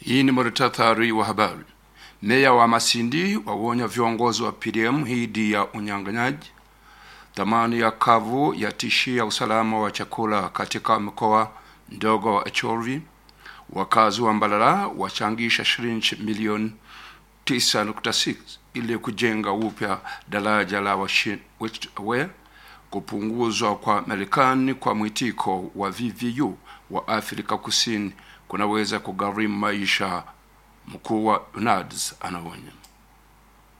Hii ni muhtasari wa habari. Meya wa Masindi wawonya viongozi wa PDM dhidi ya unyang'anyaji. Thamani ya kavu yatishia usalama wa chakula katika mkoa mdogo wa Acholi. Wakazi wa Mbalala wachangisha shilingi milioni 9.6 ili kujenga upya daraja la Westway. Kupunguzwa kwa Marekani kwa mwitiko wa VVU wa Afrika Kusini kunaweza kugharimu maisha, mkuu wa UNADS anaonya.